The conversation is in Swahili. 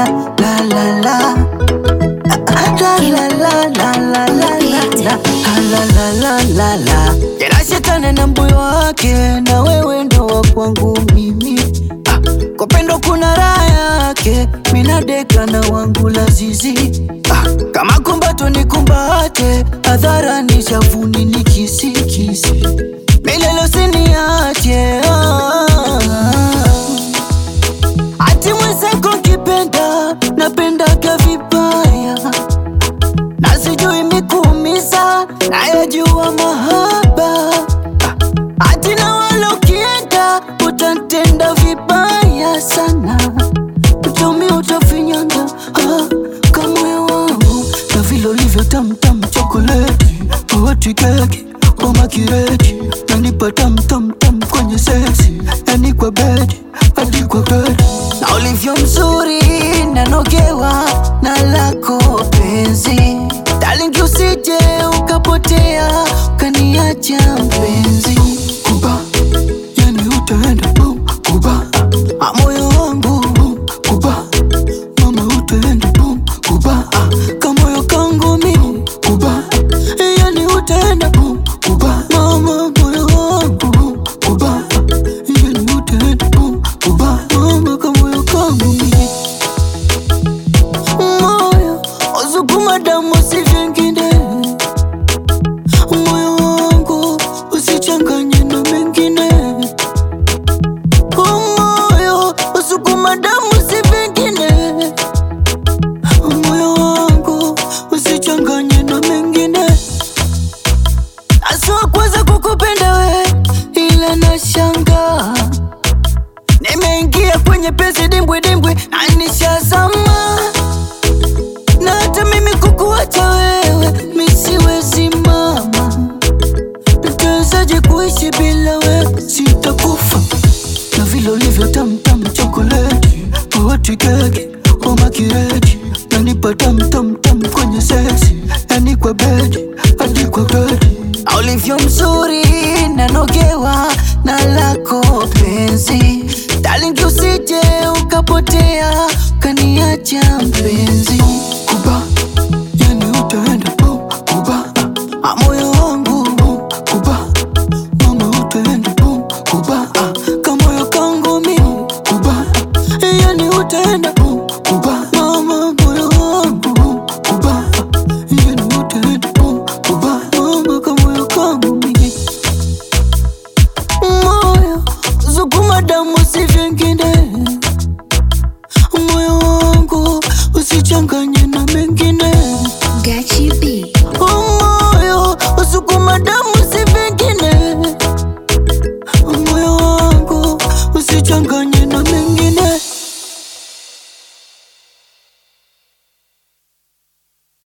la la la La la la la la la la la la la la la la Tena shetani na mbuyo wake na wewe ndo wa kwangu mimi Ah, Kwa pendo kuna raha yake minadeka na wangu lazizi Ah, Kama kumbato ni kumbate hadharani shavuni ni kisikisi milele usiniache ah. Ati mwenzako kipenda napendaga vibaya na sijui mikuumiza nayajua mahaba Ati na wala ukienda utatenda vibaya sana Utami utafinyanga ah, kama moyo wangu na vile ulivyo tamtam chokoleti Oti keki oma kireti nanipa tamtamtam kwenye seksi yani kwa bedi hadi kwa bedi na ulivyo mzuri nanogewa na lako penzi talingi usije ukapotea ukaniacha mpenzi kuba yani utaenda boom kuba ah, moyo wangu boom kuba mama utaenda boom kuba ah, kamoyo kangu mimi kuba yani utaenda boom kuba mama moyo wangu boom kuba yani utaenda boom kuba mama kamoyo kangu mimi moyo usukuma damu si vingine moyo wangu usichanganye na mengine moyo usukuma damu si vingine moyo wangu usichanganye na mengine aswa kwanza kukupenda we ila nashanga nimeingia kwenye pesi dimbwi dimbwi na nishazama na hata mimi kukuacha wewe misiwezi mama nitawezaje kuishi bila wewe sitakufa na vile ulivyo tamtam chokoleti oti keki oma kireti nanipa tamtamtam kwenye seksi yani kwa bedi hadi kwa bedi Na ulivyo mzuri nanogewa na lako penzi talingi usije ukapotea ukaniacha mpenzi kuba yani utaenda boom kuba ah, moyo wangu boom kuba mama utaenda boom kuba ah, kamoyo kangu mimi kuba yani utaenda boom kuba mama moyo wangu boom kuba yani utaenda boom kuba mama kamoyo kangu mimi moyo sukuma damu si vingine moyo wangu usichanganye na mengine Gachi B. moyo usukuma damu si vingine moyo wangu usichanganye